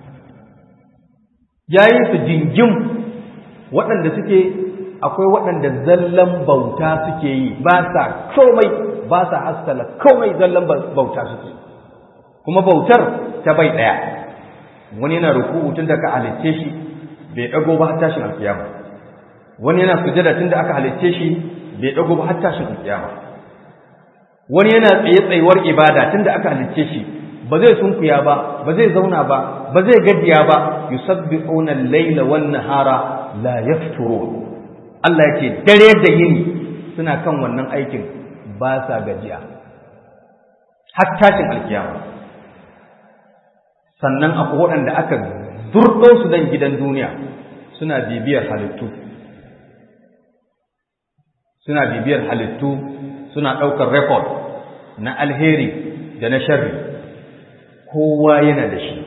ya yi su jingim waɗanda suke akwai waɗanda zallan bauta suke yi ba sa komai ba sa haskala komai zallan bauta suke kuma bautar ta bai ɗaya wani yana ruku'u tun da ka halicce shi bai ɗago ba har tashin alkiyama wani yana sujada tun da aka halicce shi bai ɗago ba har tashin alkiyama wani yana tsaye tsayuwar ibada tun da aka halicce shi ba zai sunkuya ba ba zai zauna ba ba zai gajiya ba yusabbihuna al-laila wan nahara la yafturun Allah yake dare da yini suna kan wannan aikin ba sa gajiya har tashin alkiyama sannan akwai waɗanda aka zurɗo su dan gidan duniya suna bibiyar halittu suna bibiyar halittu suna ɗaukar rekod na alheri da na sharri kowa yana da shi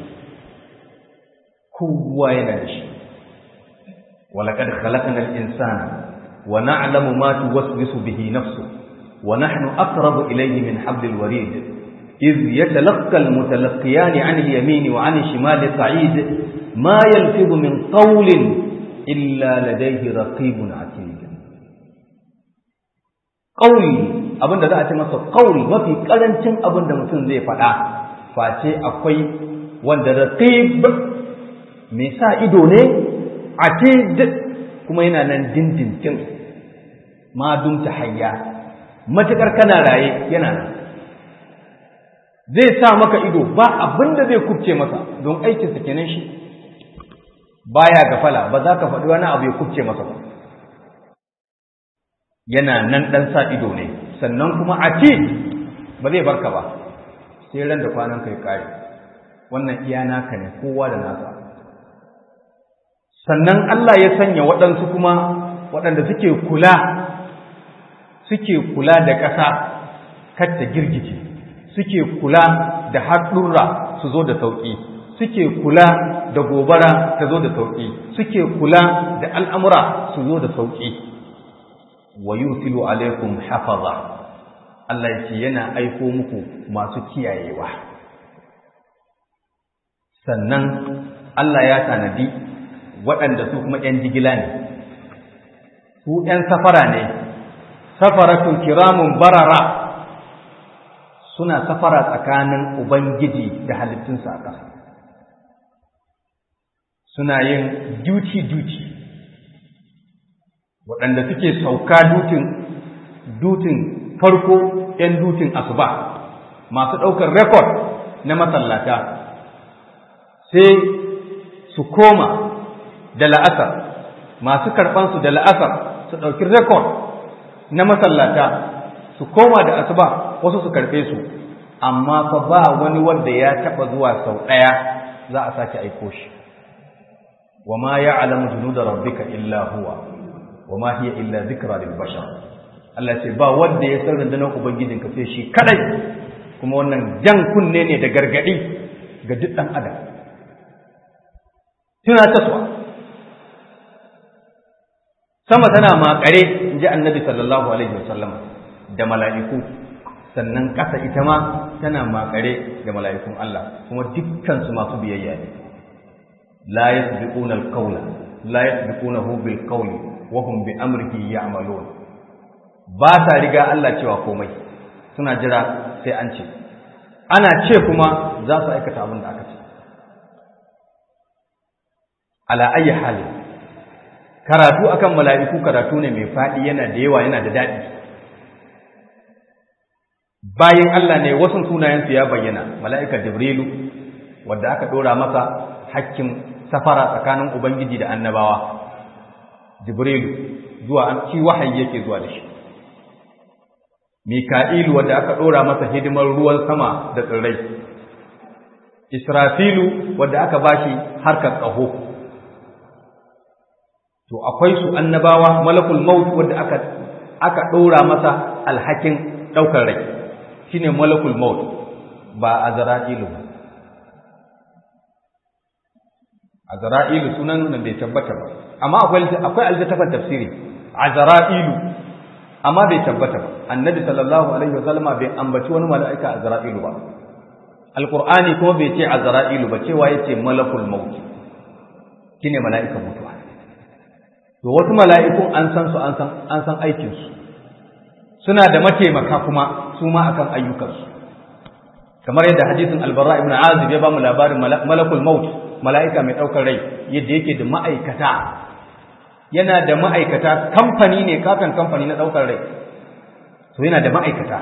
kowa yana da shi walaqad khalaqna al-insana wa na'lamu ma tuwaswisu bihi nafsu wa nahnu aqrabu ilayhi min hablil warid إذ يتلقى المتلقيان عن اليمين وعن الشمال صعيد ما يلفظ من قول إلا لديه رقيب عتيد قول abin da za a ce masa qaul mafi karancin abin da mutum zai faɗa face akwai wanda raqib mai sa ido ne atid kuma yana nan dindindin ma dumta hayya matakar kana raye yana nan zai sa maka ido ba abin da zai kubce masa don aikinsa kenan shi baya gafala ba za ka faɗi wani abu ya kubce masa ba yana nan ɗan sa ido ne sannan kuma a ce ba zai barka ba sai ran da kwanan kai kare wannan iya naka ne kowa da nasa sannan Allah ya sanya waɗansu kuma waɗanda suke kula suke kula da ƙasa kar ta girgice suke kula da haɗurra su zo da sauƙi suke kula da gobara ta zo da sauƙi suke kula da al'amura su zo da sauƙi wa yursilu alaikum hafaza Allah ya ce yana aiko muku masu kiyayewa sannan Allah ya tanadi waɗanda su kuma ‘yan jigila ne su ‘yan safara ne safaratun kiramun barara suna safara tsakanin Ubangiji da halittunsa a ƙasa. Suna yin duty-duty, waɗanda suke sauka dutin, dutin farko ‘yan dutin asuba, masu ɗaukar rekod na masallata, sai su koma da la'asar, masu karɓansu da la'asar su ɗauki rekod na masallata, su koma da asuba wasu su karɓe su amma fa ba wani wanda ya taɓa zuwa sau ɗaya za a sake aiko shi wa ma ya'lamu junuda rabbika illa huwa wa ma hiya illa dhikra lil bashar Allah ce ba wanda ya san rundunar ubangijin ka sai shi kadai kuma wannan jan kunne ne da gargadi ga duk dan adam tuna taswa sama tana makare inji annabi sallallahu alaihi wasallam da mala'iku sannan ƙasa ita ma tana makare da mala'ikun Allah kuma dukkansu masu biyayya ne la yasbiquna al-qawla la yasbiqunahu bil qawli wa hum bi amrihi ya'malun ba ta riga Allah cewa komai suna jira sai an ce ana ce kuma za su aikata abin da aka ce ala ayi hali karatu akan mala'iku karatu ne mai faɗi yana da yawa yana da daɗi bayan Allah ne wasu sunayensu ya bayyana mala'ika Jibrilu wadda aka ɗora masa hakkin safara tsakanin Ubangiji da annabawa Jibrilu zuwa an ci wahayi yake zuwa da shi Mika'ilu wadda aka ɗora masa hidimar ruwan sama da tsirrai Israfilu wadda aka bashi harkar ƙaho to akwai su annabawa malakul maut wadda aka aka ɗora masa alhakin ɗaukar rai shine malakul maut ba azra'ilu ba azra'ilu sunan nan bai tabbata ba amma akwai akwai aljatafan tafsiri azra'ilu amma bai tabbata ba annabi sallallahu alaihi wasallama bai ambaci wani mala'ika azra'ilu ba alqur'ani kuma bai ce azra'ilu ba cewa yace malakul maut shine mala'ikan mutuwa to wasu mala'ikun an san su an san an san aikin su suna da mataimaka kuma su ma akan ayyukansu kamar yadda hadisin albarra ibn azib ya ba mu labarin malakul maut mala'ika mai ɗaukar rai yadda yake da ma'aikata yana da ma'aikata kamfani ne katon kamfani na ɗaukar rai to yana da ma'aikata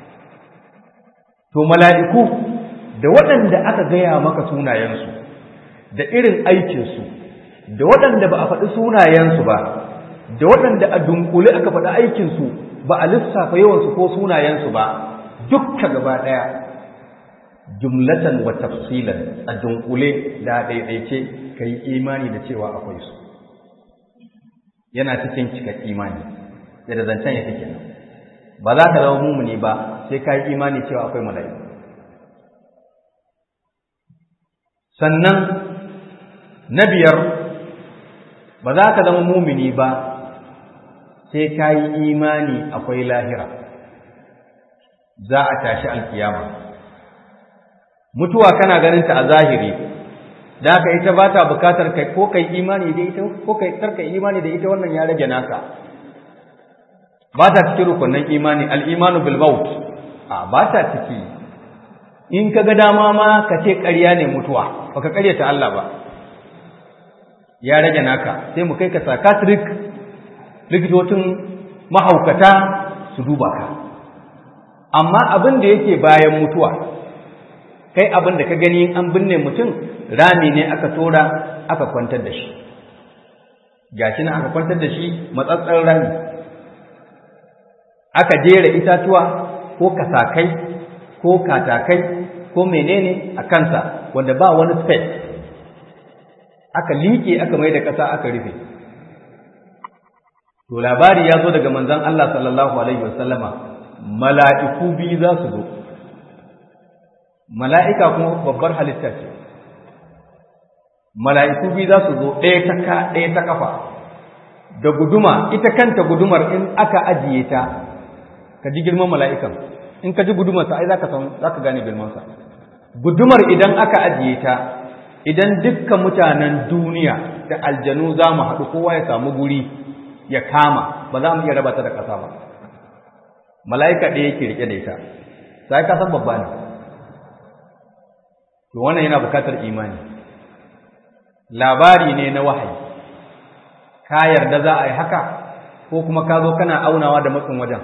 to mala'iku da waɗanda aka gaya maka sunayensu da irin aikinsu da waɗanda ba a faɗi sunayensu ba da waɗanda a dunkule aka faɗi aikinsu ba a lissafa yawansu ko sunayensu ba dukka gaba ɗaya jumlatan wa tafsilan a dunkule da ɗaiɗaice ka yi imani da cewa akwai su yana cikin cika imani da zancen ya fi kenan ba za ka zama mumuni ba sai ka yi imani cewa akwai mala'iku sannan na biyar ba za ka zama mumini ba sai ka yi imani akwai lahira za a tashi alkiyama mutuwa kana ganin ta a zahiri da haka ita ba ta bukatar kai ko kai imani da ita ko kai karka imani da ita wannan ya rage naka ba ta cikin rukunin imani al-imanu bil maut a ba ta ciki in ka ga dama ma ka ce ƙarya ne mutuwa baka ƙaryata Allah ba ya rage naka sai mu kai ka psychiatric likitocin mahaukata su duba ka amma abin da yake bayan mutuwa kai abin da ka gani an binne mutum rami ne aka tora aka kwantar da shi gashi na aka kwantar da shi matsatsen rami aka jera itatuwa ko kasakai ko katakai ko menene a kansa wanda ba wani space aka liƙe aka mai da ƙasa aka rufe to labari ya zo daga manzon Allah sallallahu alaihi wasallama mala'iku biyu za su zo mala'ika kuma babbar halitta ce mala'iku biyu za su zo ɗaya ta ka ɗaya ta kafa da guduma ita kanta gudumar in aka ajiye ta ka ji girman mala'ikan in ka ji gudumarsa ai za ka gane girmansa gudumar idan aka ajiye ta idan dukkan mutanen duniya da aljanu za mu haɗu kowa ya samu guri ya kama ba za mu iya raba ta da ƙasa ba mala'ika ɗaya yake riƙe da ita sai ka san babba ne to wannan yana bukatar imani labari ne na wahayi ka yarda za a yi haka ko kuma ka zo kana aunawa da matsin wajen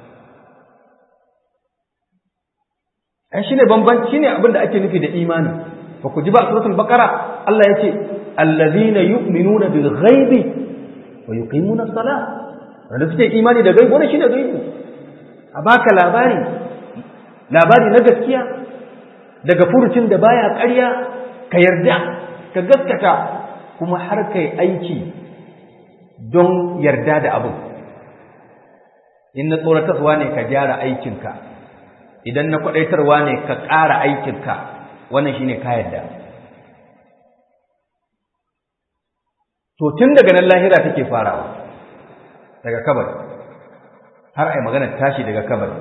ai shine bambanci shine abin da ake nufi da imani ba ku ji ba suratul baqara Allah yace allazina yu'minuna bil ghaibi wa yuqimuna as-salah wanda suke imani da gaibi wannan shine gaibi a baka labari labari na gaskiya daga furucin da baya ƙarya ka yarda ka gaskata kuma har kai aiki don yarda da abin in na tsoratarwa ne ka gyara aikinka idan na kwaɗaitarwa ne ka ƙara aikinka wannan shine ka yarda to tun daga nan lahira take farawa daga kabari har ai maganar tashi daga kabari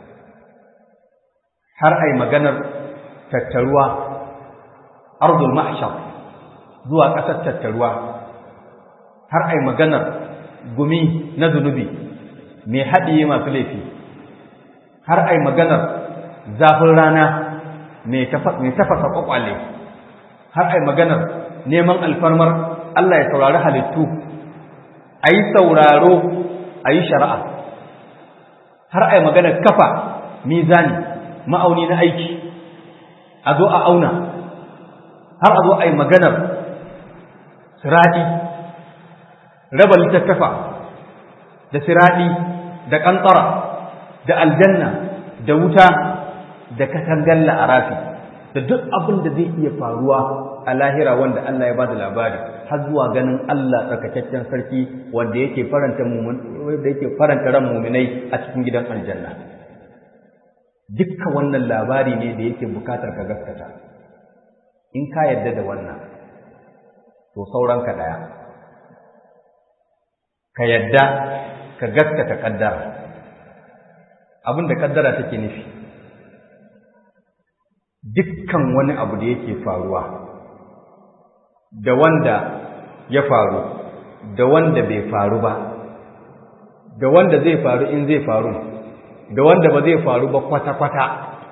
har ai maganar tattaruwa ardul mahshar zuwa ƙasar tattaruwa har ai maganar gumi na zunubi mai haɗiye masu laifi har ai maganar zafin rana mai tafasa ƙwaƙwale har ai maganar neman alfarmar Allah ya saurari halittu a yi sauraro a yi shari'a har ai maganar kafa mizani ma'auni na aiki a zo a auna har a zo a yi maganar siraɗi raba littattafa da siraɗi da ƙanƙara da aljanna da wuta da katangar la'arafi da duk abin da zai iya faruwa a lahira wanda Allah ya bada labari har zuwa ganin Allah tsarkakakken sarki wanda yake faranta wanda yake faranta ran mu'minai a cikin gidan aljanna dukkan wannan labari ne da yake bukatar ka gaskata in ka yarda da wannan to sauran ka daya ka yarda ka gaskata kaddara abin da kaddara take nufi dukkan wani abu da yake faruwa da wanda ya faru da wanda bai faru ba da wanda zai faru in zai faru da wanda ba zai faru ba kwata-kwata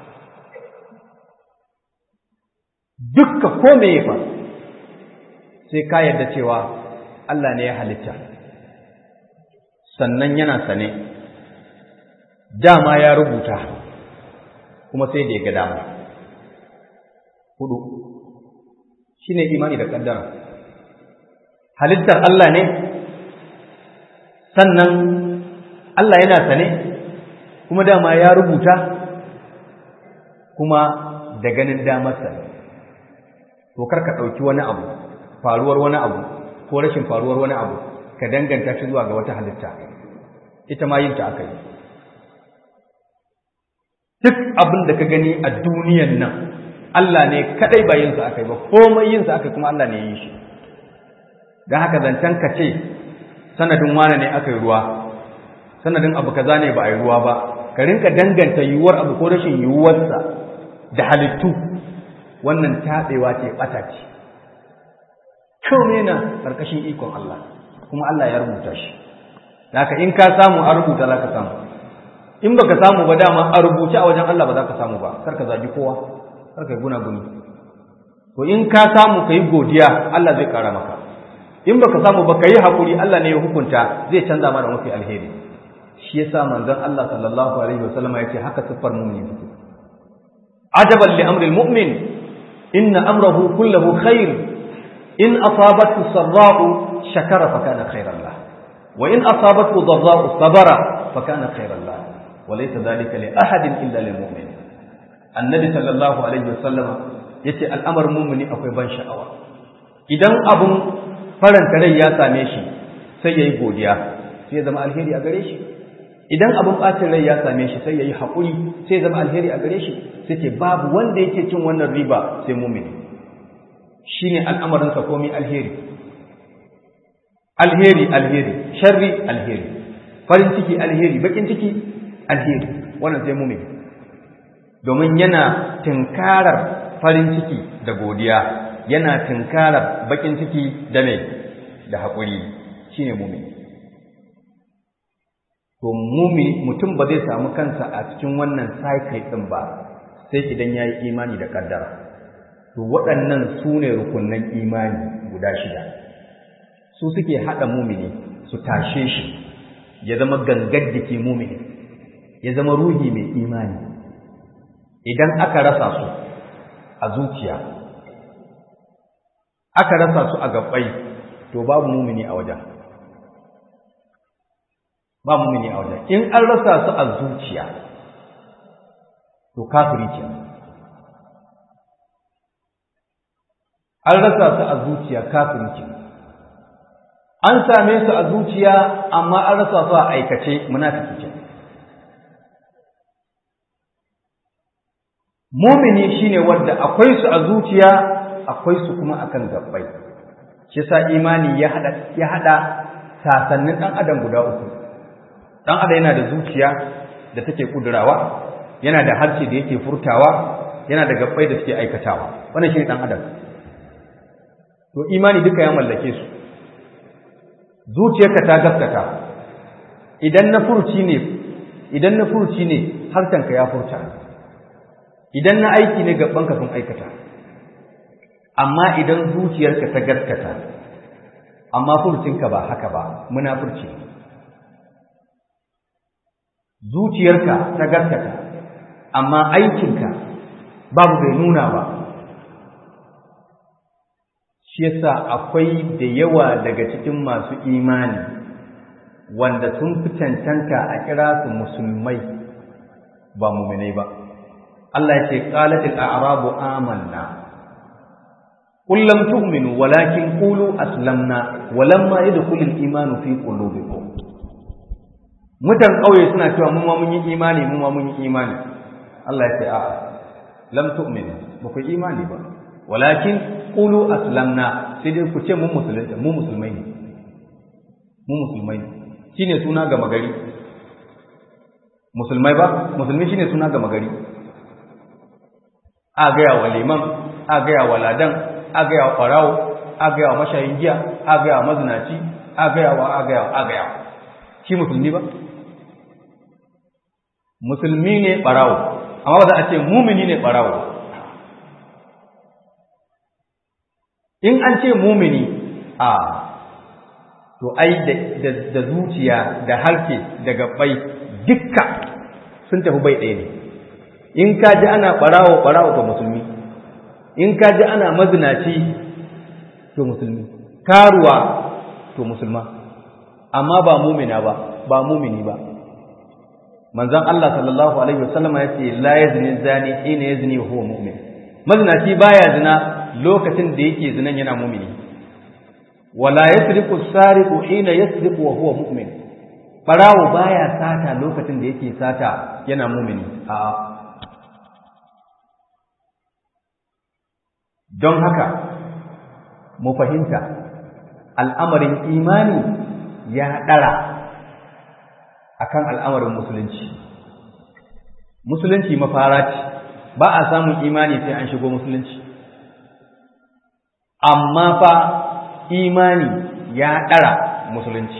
dukka ko me ya faru sai ka yarda cewa Allah ne ya halitta sannan yana sane dama ya rubuta kuma sai da ya ga dama hudu shine imani da kaddara halittar Allah ne sannan Allah yana sane kuma dama ya rubuta kuma da ganin damarsa to kar ka ɗauki wani abu faruwar wani abu ko rashin faruwar wani abu ka danganta shi zuwa ga wata halitta ita ma yin ta aka yi duk abin da ka gani a duniyan nan Allah ne kadai ba yin sa aka yi ba komai yin sa aka kuma Allah ne ya yi shi don haka zancen ka ce sanadin wane ne aka yi ruwa sanadin abu kaza ne ba a yi ruwa ba ka rinka danganta yiwuwar abu ko rashin yiwuwarsa da halittu wannan taɓewa ce ɓata ce komai na ƙarƙashin ikon Allah kuma Allah ya rubuta shi haka in ka samu a rubuta za ka samu in baka samu ba dama a rubuce a wajen Allah ba za ka samu ba kar ka zagi kowa kar ka guna guni to in ka samu ka yi godiya Allah zai ƙara maka in baka samu ba ka yi haƙuri Allah ne ya hukunta zai canza mana mafi alheri shi yasa manzon Allah sallallahu alaihi wasallam ya ce haka siffar mu'mini take ajaban li amril mu'min inna amrahu kulluhu khair in asabathu sarra'u shakara fa kana khairan lah wa in asabathu dharra'u sabara fa kana khairan lah wa laysa dhalika li ahadin illa lil mu'min annabi sallallahu alaihi wasallam yace al'amarin mu'mini akwai ban sha'awa idan abun faranta rai ya same shi sai yayi godiya sai ya zama alheri a gare shi idan abin ɓacin rai ya same shi sai ya yi haƙuri sai zama alheri a gare shi sai ce babu wanda yake cin wannan riba sai mumini shi ne al'amarinsa komi alheri alheri alheri sharri alheri farin ciki alheri bakin ciki alheri wannan sai mumini domin yana tunkarar farin ciki da godiya yana tunkarar bakin ciki da mai da haƙuri shi ne mumini to mumi mutum ba zai samu kansa a cikin wannan cycle ɗin ba sai idan ya yi imani da ƙaddara to waɗannan su ne rukunan imani guda shida su suke haɗa mumini su tashe shi ya zama gangar jiki mumini ya zama ruhi mai imani idan aka rasa su a zuciya aka rasa su a gabbai to babu mumini a wajen ba mumini a wajen in an rasa su a zuciya to kafiri ce an rasa su a zuciya kafiri ce an same su a zuciya amma an rasa su a aikace munafiki ce mumini shine wanda akwai su a zuciya akwai su kuma akan gabbai shi yasa imani ya hada ya hada sasannin dan adam guda uku dan adam yana da zuciya da take kudurawa yana da harshe da yake furtawa yana da gabbai da suke aikatawa wannan shine dan adam to imani duka ya mallake su zuciyarka ta gaskata idan na furci ne idan na furci ne harshenka ya furta idan na aiki ne gabanka sun aikata amma idan zuciyarka ta gaskata amma furcinka ba haka ba munafurci zuciyarka ta gaskata amma aikinka babu bai nuna ba shi yasa akwai da yawa daga cikin masu imani wanda sun fi cancanta a kira su musulmai ba muminai ba Allah ya ce qalatil a'rabu amanna qul lam tu'minu walakin qulu aslamna walamma yadkhulul imanu fi qulubikum mutan kauye suna cewa mun ma mun yi imani mun ma mun yi imani Allah ya ce a'a lam tu'minu ba ku imani ba walakin qulu aslamna sai dai ku ce mun musulunta mu musulmai ne mu musulmai ne shine suna ga magari musulmai ba musulmi shine suna ga magari a gaya wa liman a gaya wa ladan a gaya wa ɓarawo a gaya wa mashayin giya a gaya wa mazinaci a gaya wa a gaya wa a gaya shi musulmi ba musulmi ne ɓarawo amma ba za a ce mumini ne ɓarawo in an ce mumini a to ai da zuciya da harke da gabbai dukka sun tafi bai ɗaya ne in ka ji ana ɓarawo ɓarawo to musulmi in ka ji ana mazinaci to musulmi karuwa to musulma amma ba mumina ba ba mumini ba manzon Allah sallallahu alaihi wasallam ya ce la yazni zani hina yazni wa huwa mu'min mazinaci baya zina lokacin da yake zinan yana mumini wala yasriqu sariqu hina yasriqu wa huwa mu'min barawo baya sata lokacin da yake sata yana mumini a'a don haka mu fahimta al'amarin imani ya ɗara akan al'amarin musulunci musulunci mafara ce ba a samun imani sai an shigo musulunci amma fa imani ya ɗara musulunci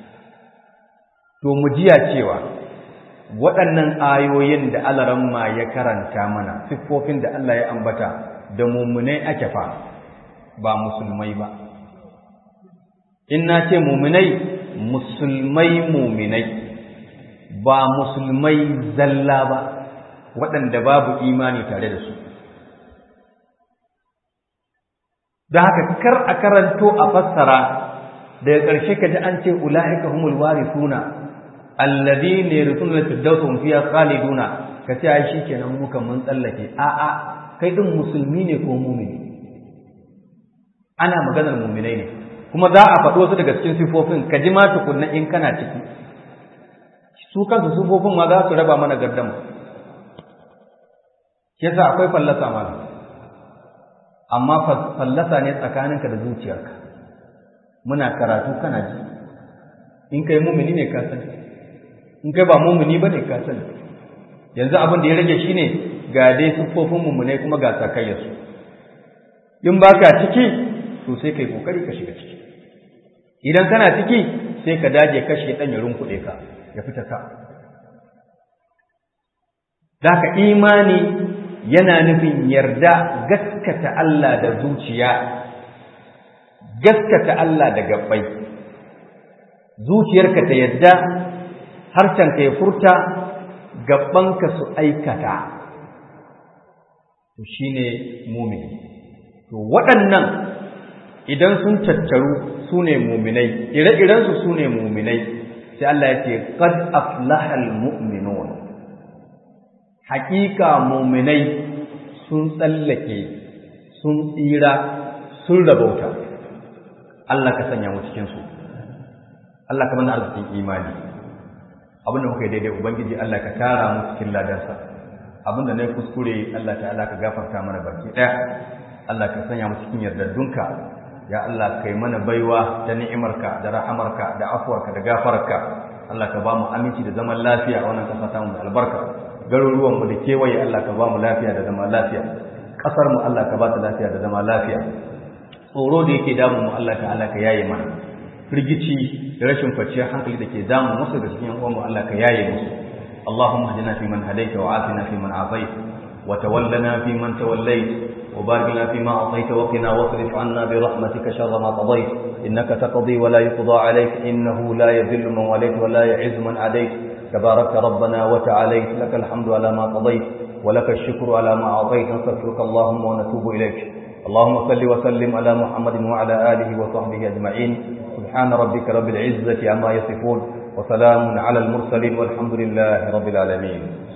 to mu jiya cewa waɗannan ayoyin da alaramma ya karanta mana siffofin da Allah ya ambata da mummunai ake fa ba musulmai ba in na ce mummunai musulmai muminai ba musulmai zalla ba waɗanda babu imani tare da su da haka kar a karanto a fassara daga ƙarshe ka ji an ce ula'ika humul warithuna alladhina yarithuna al-firdausa hum fiha khaliduna ka ce ai shikenan muka mun tsallake a'a kai din musulmi ne ko mumini ana maganar muminai ne kuma za a faɗo su daga cikin sifofin ka ji ma tukunna in kana ciki su kansu sifofin ma za su raba mana gardama yasa akwai fallasa mana amma fallasa ne tsakaninka da zuciyarka muna karatu kana ji in kai mumini ne ka sani in kai ba mumini ba ne ka sani yanzu abin da ya rage shine ga dai siffofin mummunai kuma ga sakayyarsu in ba ka ciki to sai kai kokari ka shiga ciki idan kana ciki sai ka daje kashe ɗan ya runkuɗe ka ya fita ka da ka imani yana nufin yarda gaskata Allah da zuciya gaskata Allah da gabbai zuciyarka ta yadda harshenka ya furta gabbanka su aikata to shine mumini to waɗannan idan sun tattaru su ne muminai ire-irensu su ne muminai sai Allah ya ce qad aflahal mu'minun haƙiƙa muminai sun tsallake sun tsira sun rabauta Allah ka sanya mu cikin su Allah ka mana arzikin imani abinda muka yi daidai ubangiji Allah ka tara mu cikin ladansa abinda na yi kuskure Allah ta'ala ka gafarta mana baki ɗaya Allah ka sanya mu cikin yardardunka ya Allah kai mana baiwa ta ni'imarka da rahamarka da afuwarka da gafararka Allah ka ba mu aminci da zaman lafiya a wannan kasa ta mu da albarka garuruwan mu da kewaye Allah ka ba mu lafiya da zaman lafiya kasar mu Allah ka ba ta lafiya da zaman lafiya tsoro da yake damu mu Allah ta'ala ka yaye mana firgici da rashin kwanciyar hankali da ke damu musu da cikin uwan mu Allah ka yaye musu اللهم اهدنا فيمن هديت وعافنا فيمن عافيت وتولنا فيمن توليت وبارك لنا فيما أعطيت وقنا واصرف عنا برحمتك شر ما قضيت إنك تقضي ولا يقضى عليك إنه لا يذل من وليت ولا يعز من عديت تبارك ربنا وتعاليت لك الحمد على ما قضيت ولك الشكر على ما أعطيت نستغفرك اللهم ونتوب إليك اللهم صل وسلم على محمد وعلى آله وصحبه أجمعين سبحان ربك رب العزة عما يصفون وسلام على المرسلين والحمد لله رب العالمين